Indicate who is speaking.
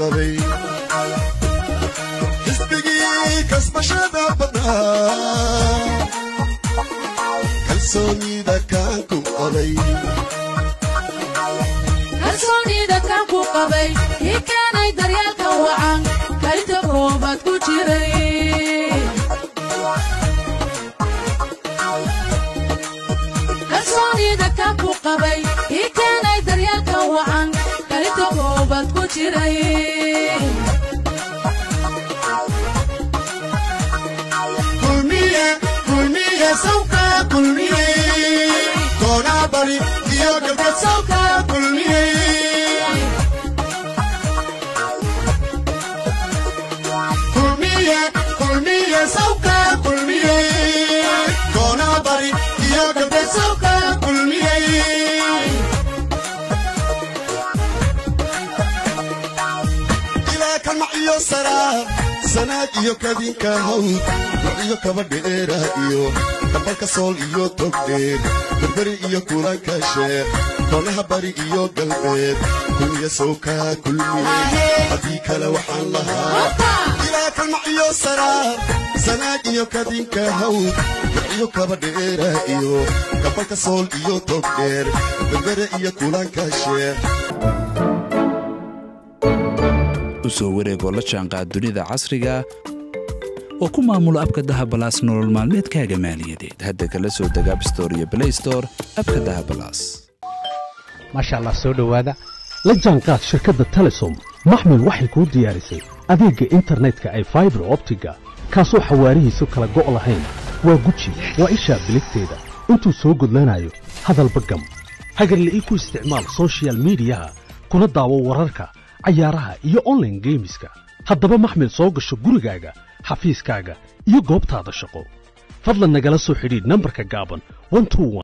Speaker 1: qabay xisbigii kasbashada badnaa kalsoonida kaan ku qabay
Speaker 2: kalsoonida kan ku qabay kii keenay daryeelka wacan kalinta koobaad ku jiray kalsoonida kan ku qabay kii keenay daryeelka wacan kalinta koobaad ku jiray
Speaker 1: kulmiye kulmiye sawka kulmiye koonaa bari iyo galbeed sawka kulmiye kulmiye kulmiye sawka kulmiye koonaa bari iyo galbeed sawka kulmiye ilaa kamac iyo saraar sanaad iyo kadinka hawd iyo kaba dheera iyo kabalka sool iyo togdheer berberi iyo kulanka sheer koonaha bari iyo galbeed kulmiya sowka kulmiye haddii kale waxaan lahaa ilaa kalmac iyo saraar sanaad iyo kadinka hawd iyo kaba dheera iyo kabalka sool iyo togdheer berberi iyo kulanka sheer
Speaker 3: u soo wareegoo la jaanqaad dunida casriga oo ku maamulo abka dahabalaas nolol maalmeedkaaga maaliyadeed hadda kala soo deg abstore iyo blaystore abka dahabalaas
Speaker 4: maasha allah soo dhowaada la jaanqaad shirkadda telesom maxmil waxay kuu diyaarisay adeegga internetka ay faibar optiga kaasoo xawaarihiisu kala go' lahayn waa guji waa ishaa biligteeda intuu soo gudlanayo hadalba gam hagarla'ii ku isticmaal soshiyal miidiyaha kuna daawo wararka cayaaraha iyo onlaine geemiska haddaba maxmil soo gasho gurigaaga xafiiskaaga iyo goobtaada shaqo fadlan nagala soo xidhiidh nambarka gaaban